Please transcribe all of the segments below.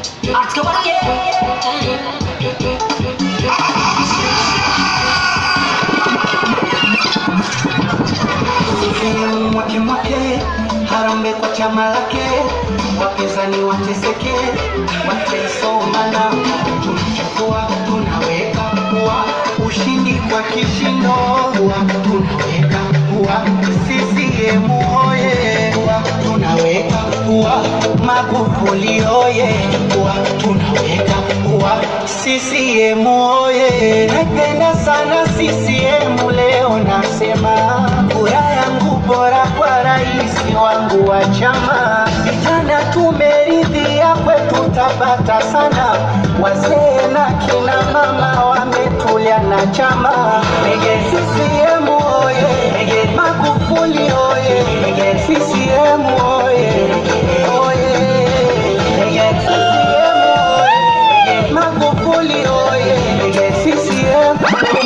mwake mwake harambe kwa chama lake wapinzani wateseke wataisomana tunachukua tunaweka kuwa ushindi kwa kishindo kuwa tunaweka kuwa CCM hoye kuwa tunaweka kuwa Magufuli hoye kuwa tunaweka kuwa CCM hoye naipenda sana CCM leo nasema kura yangu bora kwa rais wangu wa chama vijana tumeridhia kwetu tabata sana wazee na kina mama wametulia na chama Ege CCM oye Magufuli oye CCM oye oye Ege CCM oye Magufuli oye CCM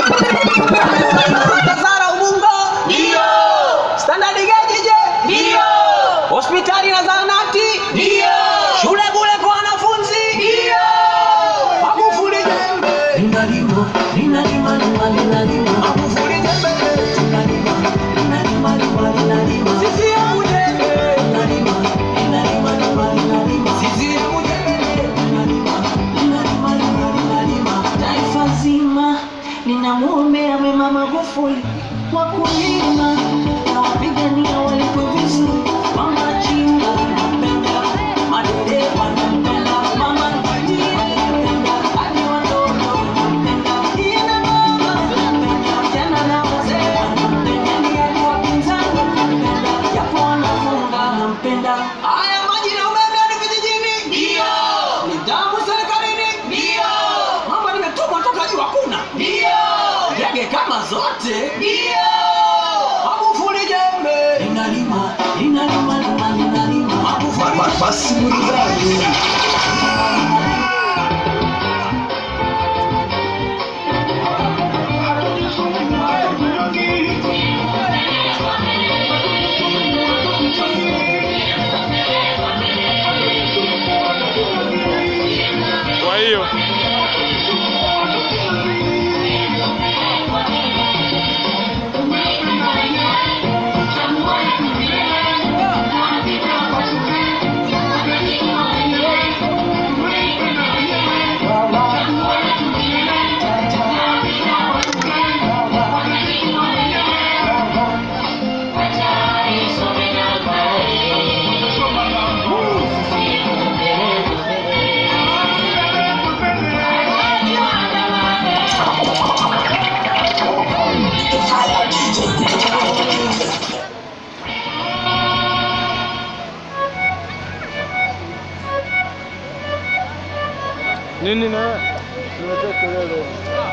Tazara Ubungo? Ndio. Standard Gauge je? Ndio. Hospitali na zahanati? Ndio. Shule bure kwa wanafunzi? Ndio. Magufuli jembe. Linalima, linalima, lima, linalima. Magufuli jembe. Linalima, linalima, lima, linalima. CCM jembe. Linalima, linalima, lima, linalima. CCM jembe. Linalima, linalima, lima, linalima. Taifa zima linamwombea mema Magufuli, wakulima na wapigania walipo vizuri, wamachinga wanampenda, madereva wanampenda, mama ntilie wanampenda, hadi watoto wanampenda, kina mama wanampenda, vijana na wazee wanampenda, ni hadi wapinzani wanampenda, japo wanafunga wanampenda. Haya maji na umeme hadi vijijini? Ndio. Nidhamu serikalini? Ndio. Mambo nimetumwa toka juu hakuna? Ndio. Ndege kama zote? Ndio. Magufuli jembe. Linalima, linalima, lima, linalima. Magufuli jembe. basi burudani Kwa hiyo nini na wewe? Unatoa kelele.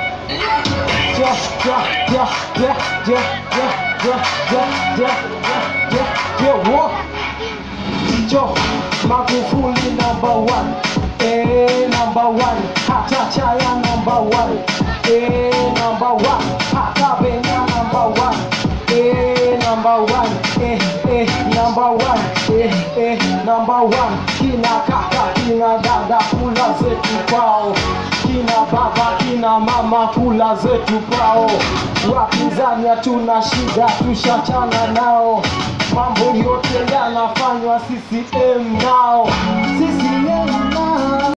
Yo, Magufuli number one, eh number one, hata chaya number one, eh number one, hata benya number one, eh number one, eh eh number one, eh eh number one, kina kaka kina dada kula zetu kwao, kina baba kina mama kula zetu kwao, wapinzani hatuna shida tushachana nao mambo yote yanafanywa CCM nao CCM nao